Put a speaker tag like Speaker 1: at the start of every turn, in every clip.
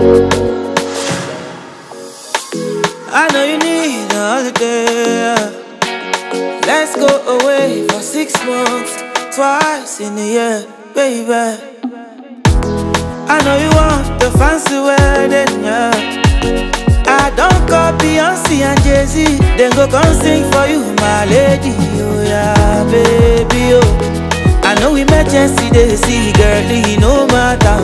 Speaker 1: I know you need a holiday. Let's go away for six months, twice in a year, baby. I know you want the fancy wedding, yeah. I don't call Beyonce and Jay Z, then go come sing for you, my lady. Oh yeah, baby, oh. I know emergency they see, girlie, no matter.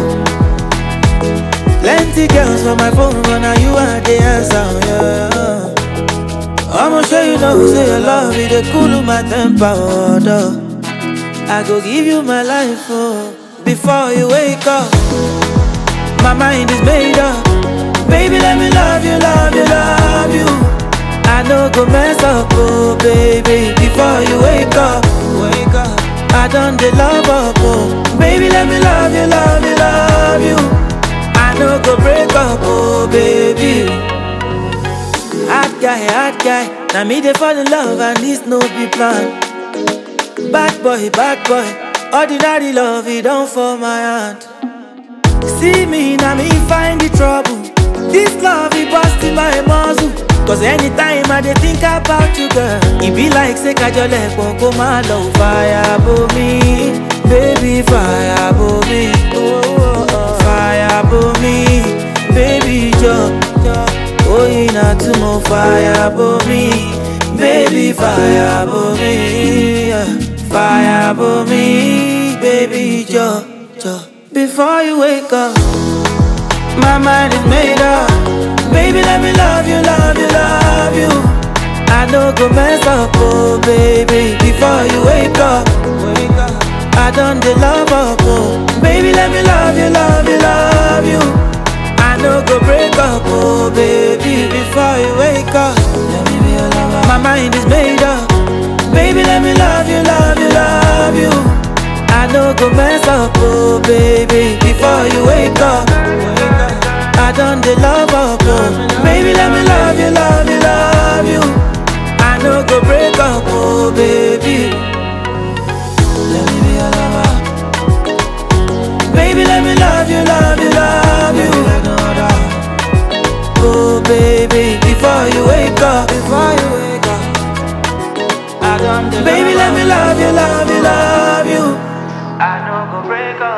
Speaker 1: Plenty girls for my phone, but now you are the answer, yeah. I'ma show you know, say your love, it dey cool my temper, oh, duh. I go give you my life, oh, before you wake up. My mind is made up. Baby, let me love you, love you, love you. I know go mess up, oh baby, before you wake up, wake up. I done the love up, oh baby, let me love you, love you, love you. I know go break up, oh baby. Hot guy, hot guy. Now me they fall in love and this no be plan. Bad boy, bad boy. Ordinary love, it don't fall my hand. See me, now me find the trouble. This love, it busting my muzzle. Cause anytime I dey think about you, girl, it be like say kajole go my love fire bo me, baby fire bo me, oh, oh, oh. fire bo me, baby jo, oh ina tumo fire bo me, baby fire bo me, yeah. fire bo me, baby jo, jo. Before you wake up. My mind is made up. Baby, let me love you, love you, love you. I know go mess up, oh baby. Before you wake up, wake up. I done the love up, oh baby. Let me love you, love you, love you. I know go break up, oh baby. Before you wake up, let me be your lover. My mind is made up. Baby, let me love you, love you, love you. I know go mess up, oh baby. Before you wake up. I done the love up, oh Baby, let me love you, love you, love you I know go break up, oh baby Let me be your lover Baby, let me love you, love you, love you Oh baby, before you wake up Before you wake up I done the Baby, let me love you, love you, love you I know go break up